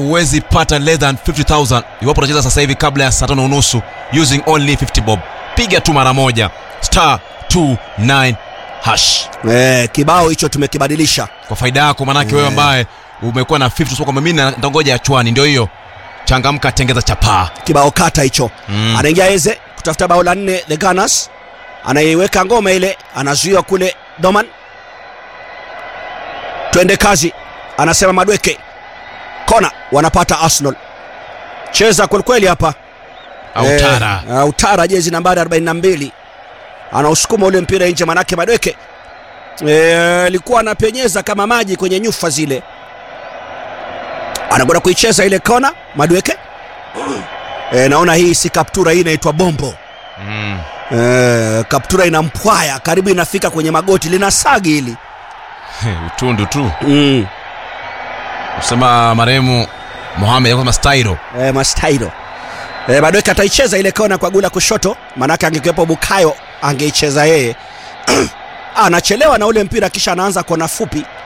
huwezi pata less than 50000 iwapo unacheza sasa hivi kabla ya saa tano unusu using only 50 bob piga tu mara moja star 29 hash eh, kibao hicho tumekibadilisha kwa faida yako manake wewe ambaye umekuwa na 50 usema kwamba mimi na- nitangoja ya chwani ndio hiyo changamka tengeza chapaa kibao kata hicho Mm. anaingia eze kutafuta bao la nne the Gunners anaiweka ngoma ile anazuiwa kule doman twende kazi anasema madweke kona wanapata arsenal cheza kwelikweli hapa autara Eh, Autara jezi nambari 42 anausukuma ule mpira nje, manake Madweke eh, alikuwa anapenyeza kama maji kwenye nyufa zile, anakwenda kuicheza ile kona Madweke. Eh, naona hii si kaptura, hii inaitwa bombo. mm. Eh, kaptura ina mpwaya karibu inafika kwenye magoti, lina sagi hili utundu tu mm. kusema marehemu Mohamed kama stairo eh, mastairo eh, Madweke ataicheza ile kona kwa gula kushoto, manake angekuwepo Bukayo angeicheza yeye anachelewa na ule mpira kisha anaanza kona fupi